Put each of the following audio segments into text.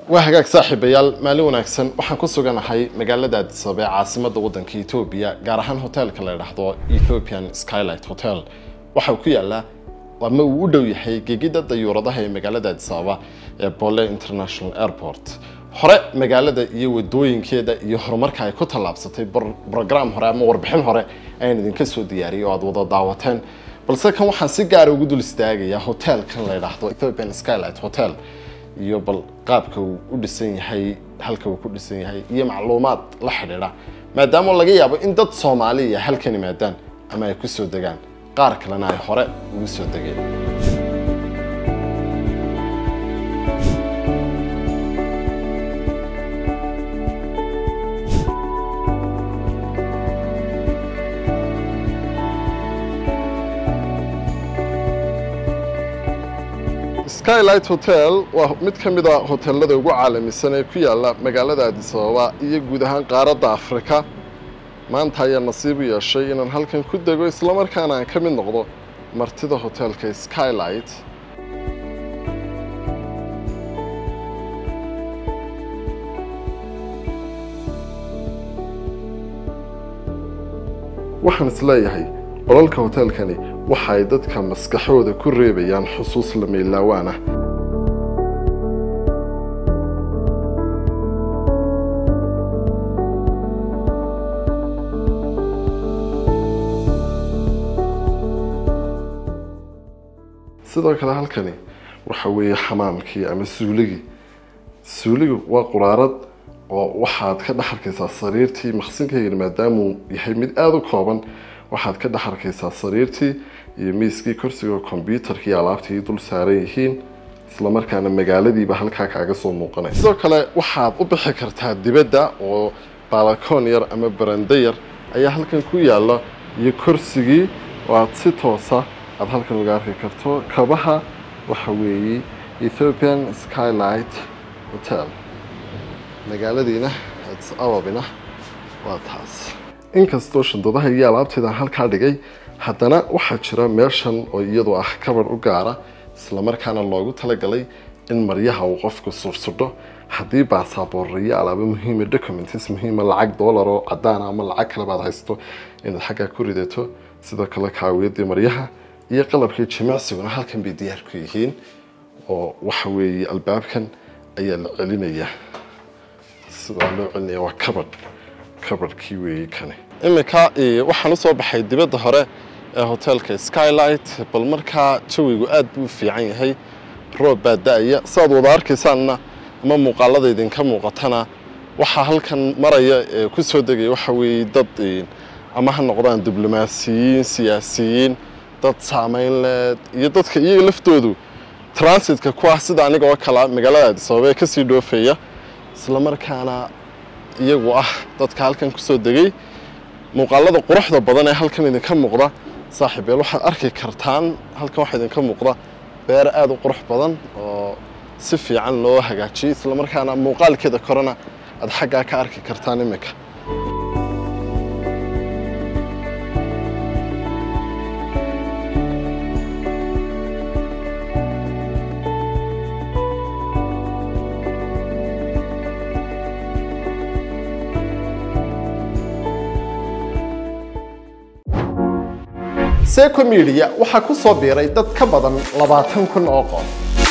waa hagaag saaxiibayaal maalin wanaagsan waxaan ku suganahay magaalada addis ababa ee caasimadda waddanka etoobiya gaar ahaan hoteelka la yidhaahdo ethiopian skylight hotel waxa uu ku yaalaa ama uu u dhow yahay gegida dayuuradaha ee magaalada addis ababa ee bole international airport hore magaalada iyo wadooyinkeeda iyo horumarka ay ku tallaabsatay brogram hore ama warbixin hore ayaan idinka soo diyaariyay oo aad wada daawateen balse kan waxaan si gaara ugu dul istaagayaa hoteelkan la yidhaahdo ethiopian skylight hotel iyo bal qaabka uu u dhisan yahay halka uu ku dhisan yahay iyo macluumaad la xidhiidha maadaama laga yaabo in dad soomaaliya halkan yimaadaan ama ay ku soo degaan qaar kalena ay hore ugu soo degeen skylight hotel waa mid ka mid a hoteelada ugu caalamisan ee ku yaala magaalada addis ababa iyo guud ahaan qaaradda afrika maanta ayaa nasiib u yeeshay inaan halkan ku dego islamarkaana aan ka mid noqdo martida hoteelka skylight waxaan isleeyahay qolalka hoteelkani waxa ay dadka maskaxooda ku reebayaan xusuus la meelaawaan ah sidoo kale halkani waxa weeye xamaamkii ama suuligii suuligu waa quraarad oo waxaad ka dhex arkaysaa sariirtii maqsinkaygan maadaamuu yahay mid aada u kooban waxaad ka dhex arkaysaa sariirtii iyo miiskii korsiga kombyuutarkii alaabtii dul saaran yihiin islamarkaana magaaladiiba halkaa kaaga soo muuqanay sidoo kale waxaad u bixi kartaa dibadda oo baalakoon yar ama barando yar ayaa halkan ku yaala iyo korsigii oo aad si toosa aada halkan uga arki karto kabaha waxa weeye ethiopian skylight hotel magaaladiina addis ababina waa taas inkastoo shandadaha iyo alaabteeda halkaa dhigay haddana waxaa jira meeshan oo iyadu ah kabar u gaara islamarkaana loogu talagalay in maryaha uu qofku sursudho haddii baasaboor iyo alaabo muhiima documents muhiima lacag dollar oo cadaan ama lacag kale baad haysto inaad xaggaa ku ridato sidoo kale kaawiyadii maryaha iyo qalabkii jimicsiguna halkan bay diyaar ku yihiin oo waxa weeye albaabkan ayaa la celinayaa sidaa loo celinaya waa kabadh kabadhkii weeye kani iminka waxaan usoo baxay dibadda hore ee hoteelka skylight bal markaa jawigu aad buu u fiican yahay roob baa da-aya sidaad wada arkaysaanna ama muuqaalada idinka muuqatana waxaa halkan maraya ee ku soo degaya waxa weeye dad ama ha noqdaan diblomaasiyiin siyaasiyiin dad saameyn leed iyo dadka iyaga laftoodu transitka ku ah sida aniga oo kala magaalada addis ababa ee kasii dhoofaya islamarkaana iyagu ah dadka halkan kusoo degay muuqaalada quruxda badan ee halkan idinka muuqda saaxiibeel waxaad arki kartaan halkan waxaa idinka muuqda beer aada u qurux badan oo si fiican loo hagaajiyey islamarkaana muuqaalkeeda korena aada xaggaa ka arki kartaan iminka seco media waxaa ku soo biiray dad ka badan labaatan kun oo qof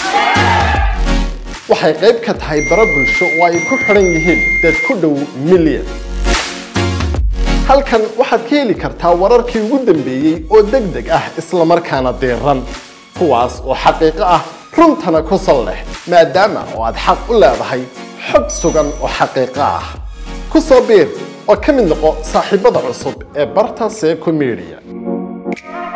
waxay qayb ka tahay bara bulsho oo ay ku xidhan yihiin dad ku dhow milyan halkan waxaad ka heli kartaa wararkii ugu dambeeyey oo deg deg ah islamarkaana diiran kuwaas oo xaqiiqo ah runtana ku sal leh maadaama oo aad xaq u leedahay xog sugan oo xaqiiqo ah ku soo biir oo ka mid noqo saaxiibada cusub ee barta seco media